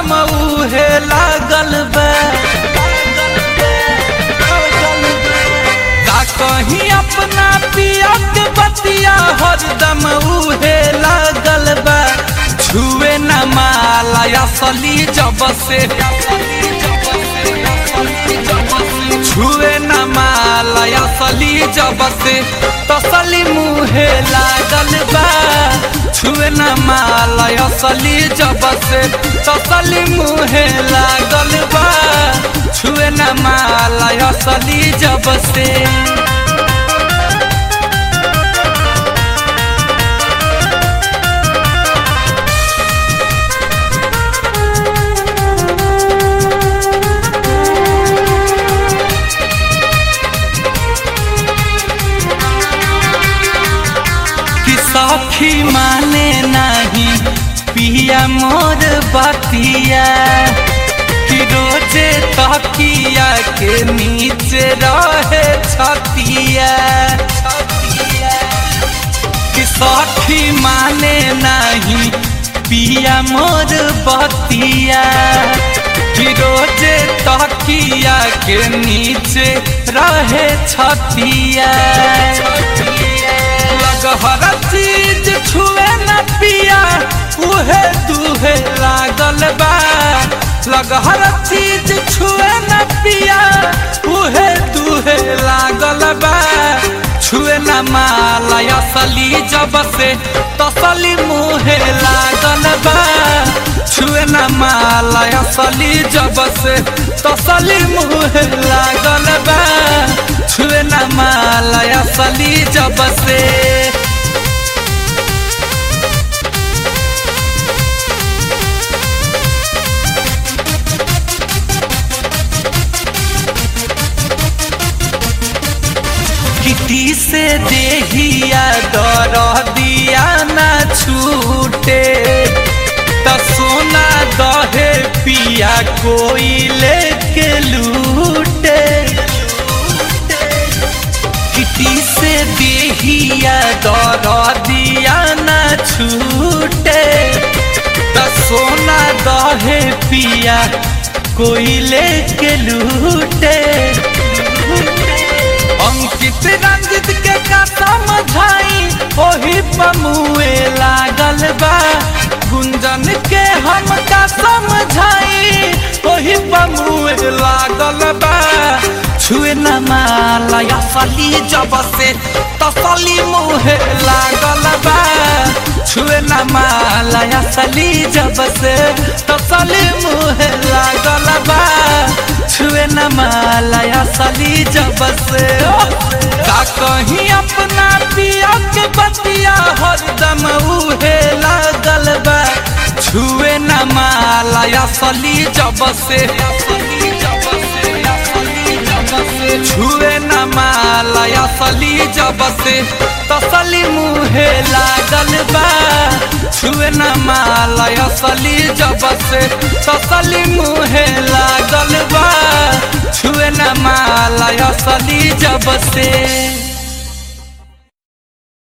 हरदम उहे लागल बा का कहीं अपना पिया के बतिया हरदम उहे लागल बा छुए न माला असली जब से छुए न माला असली जब से तसली मुहे लागल बा छुए न माला असली जब से तसली मुहे लागल बा छुए न माला असली जब से कि सखी माने नहीं पिया मोर बतिया कि रोजे तकिया के नीचे रहे छतिया कि सखी माने नहीं पिया मोर बतिया कि रोजे तकिया के नीचे रहे छतिया लगहर चीज छुए न पिया उहे दुहे लागल बा लगहर चीज छुए न पिया उहे दुहे लागल बा छुए न माला असली जब से तसली मुहे लागल बा छुए न माला असली जब से तसली मुहे लागल बा छुए न माला असली जब से किटी से देहिया दर दिया ना छूटे त सोना दहे पिया कोई लेके लूटे किटी से देहिया दर दिया ना छूटे त सोना दहे पिया कोई लेके लूटे अंकित रंजित के का समझाई ओही पमुए लागल बा गुंजन के हम का समझाई ओही पमुए लागल बा छुए न माला असली जब से तसली मुहे लागल बा छुए न माला असली जब से तसली मुहे लागल बा छुए न माला असली जब से का कहीं अपना पिया के बतिया हरदम उहे लागल बा छुए न माला असली जब से छुए न माला असली जब से तसली मुहे लागल बा छुए न माला असली जब से तसली मुहे लागल बा छुए न माला असली जब से